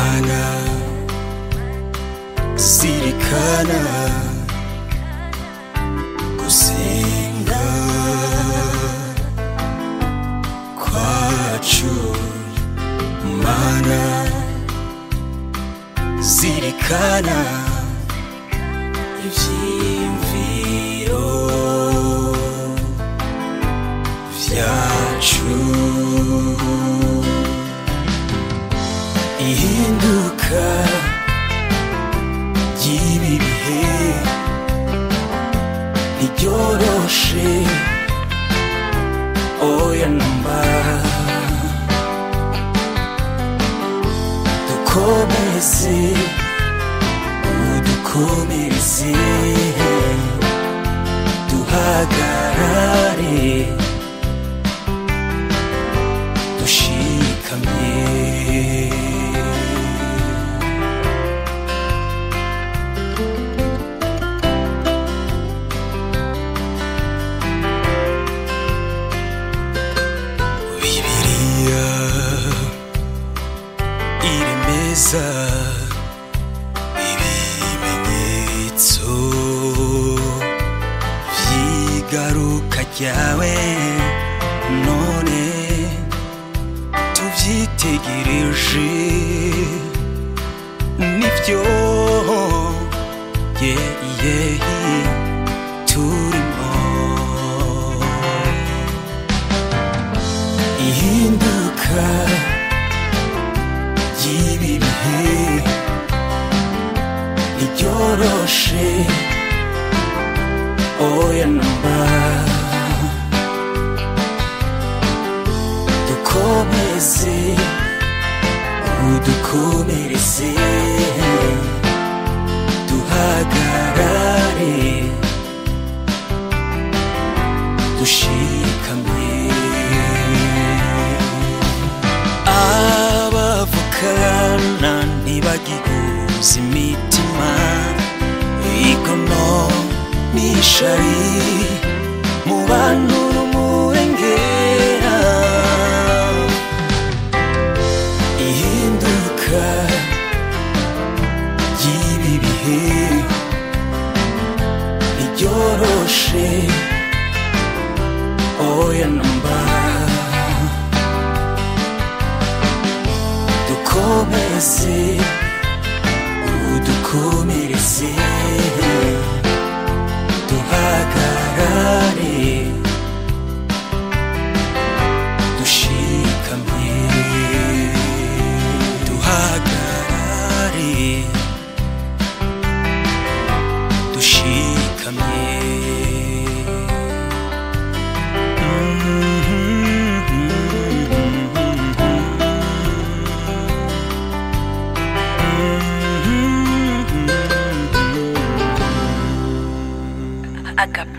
mana zirikana gusenga kwacu mana zirikana ivyiyumviro vyacu ihinduka ry'ibi bihe ntiryoroshe oya namba dukomeze udukomereze duhagarare dushikamye bibiliya iremeza ibimenyetso vy'igaruka ryawe none tuvyitegereje nivyo yeah, yeah, turimo ihinduka ry'ibi bihe ntiryoroshe oya namba dukomeze udukomereze duhagarare dushikamye abavukana ntibagihuza imitima igono n'ishari mu bantu n'umurengera ihinduka ry'ibi bihe ntiryoroshe oya namba dukomeze udukomereze duhagarare dushikamye duhagarare dushikamye Agape